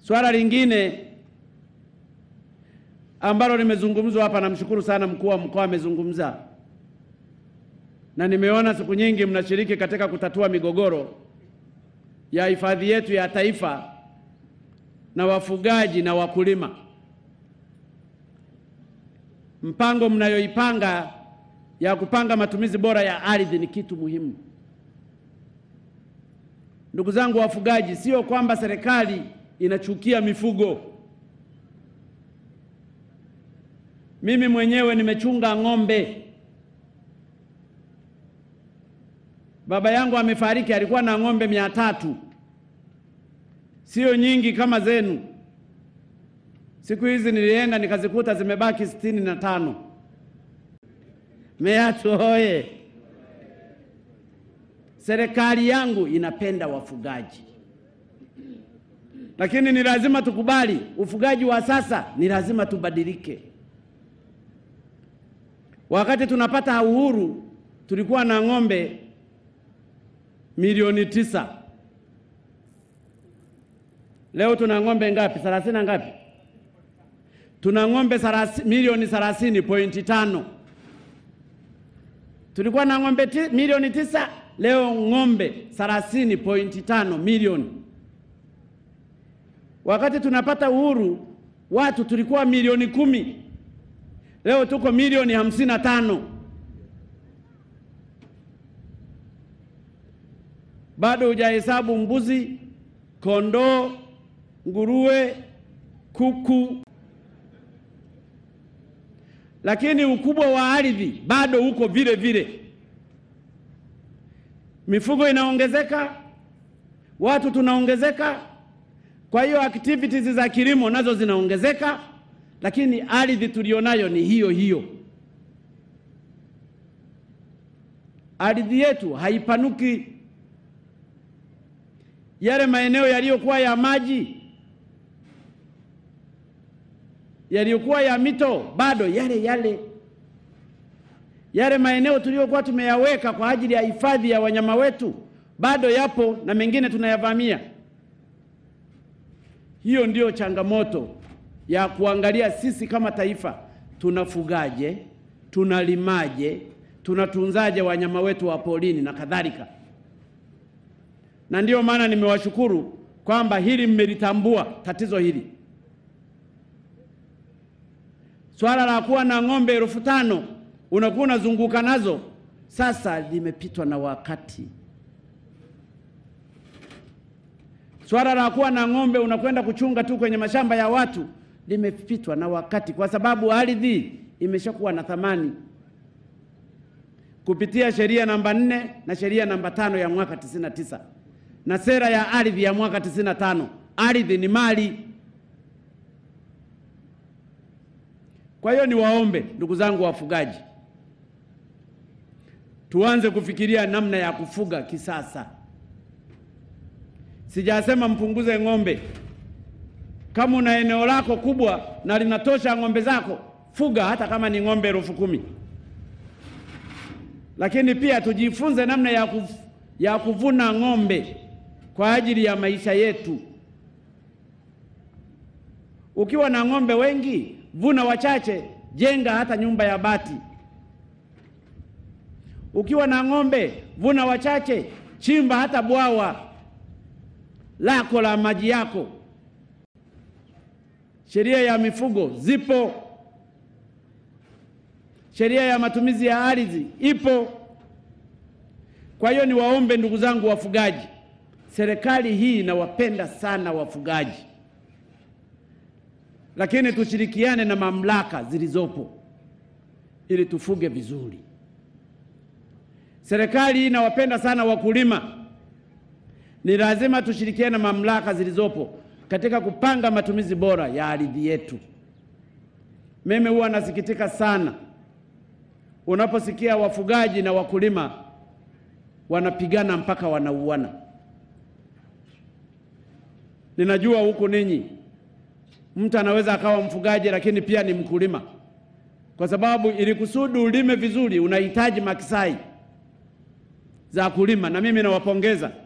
Swala lingine ambalo limezungumzwa hapa, namshukuru sana mkuu wa mkoa amezungumza, na nimeona siku nyingi mnashiriki katika kutatua migogoro ya hifadhi yetu ya taifa na wafugaji na wakulima. Mpango mnayoipanga ya kupanga matumizi bora ya ardhi ni kitu muhimu. Ndugu zangu wafugaji, sio kwamba serikali inachukia mifugo. Mimi mwenyewe nimechunga ng'ombe. Baba yangu amefariki, alikuwa na ng'ombe mia tatu, sio nyingi kama zenu. Siku hizi nilienda nikazikuta zimebaki sitini na tano. Meatu hoye! Serikali yangu inapenda wafugaji, lakini ni lazima tukubali ufugaji wa sasa, ni lazima tubadilike. Wakati tunapata uhuru tulikuwa na ng'ombe milioni tisa. Leo tuna ng'ombe ngapi? thelathini na ngapi? Tuna ng'ombe milioni thelathini pointi tano. Tulikuwa na ng'ombe ti, milioni tisa, leo ng'ombe thelathini pointi tano milioni. Wakati tunapata uhuru watu tulikuwa milioni kumi, leo tuko milioni hamsini na tano. Bado hujahesabu mbuzi, kondoo, nguruwe, kuku, lakini ukubwa wa ardhi bado uko vile vile. Mifugo inaongezeka, watu tunaongezeka, kwa hiyo activities za kilimo nazo zinaongezeka, lakini ardhi tulionayo ni hiyo hiyo. Ardhi yetu haipanuki. Yale maeneo yaliyokuwa ya maji yaliyokuwa ya mito bado yale yale. Yale maeneo tuliyokuwa tumeyaweka kwa ajili ya hifadhi ya wanyama wetu bado yapo na mengine tunayavamia. Hiyo ndiyo changamoto ya kuangalia sisi kama taifa, tunafugaje, tunalimaje, tunatunzaje wanyama wetu wa porini na kadhalika. Na ndiyo maana nimewashukuru kwamba hili mmelitambua tatizo hili. Swala la kuwa na ng'ombe elfu tano unakuwa unazunguka nazo, sasa limepitwa na wakati. Swala la kuwa na ng'ombe unakwenda kuchunga tu kwenye mashamba ya watu limepitwa na wakati, kwa sababu ardhi imeshakuwa na thamani kupitia sheria namba nne na sheria namba tano ya mwaka 99 na sera ya ardhi ya mwaka 95. Ardhi ni mali. Kwa hiyo niwaombe ndugu zangu wafugaji, tuanze kufikiria namna ya kufuga kisasa. Sijasema mpunguze ng'ombe. Kama una eneo lako kubwa na linatosha ng'ombe zako, fuga hata kama ni ng'ombe elfu kumi. Lakini pia tujifunze namna ya, kuf, ya kuvuna ng'ombe kwa ajili ya maisha yetu. Ukiwa na ng'ombe wengi, vuna wachache, jenga hata nyumba ya bati. Ukiwa na ng'ombe, vuna wachache, chimba hata bwawa lako la maji yako. Sheria ya mifugo zipo, sheria ya matumizi ya ardhi ipo. Kwa hiyo niwaombe ndugu zangu wafugaji, serikali hii inawapenda sana wafugaji, lakini tushirikiane na mamlaka zilizopo ili tufuge vizuri. Serikali hii inawapenda sana wakulima ni lazima tushirikiane na mamlaka zilizopo katika kupanga matumizi bora ya ardhi yetu. Mimi huwa nasikitika sana unaposikia wafugaji na wakulima wanapigana mpaka wanauana. Ninajua huku ninyi mtu anaweza akawa mfugaji lakini pia ni mkulima, kwa sababu ili kusudi ulime vizuri unahitaji makisai za kulima, na mimi nawapongeza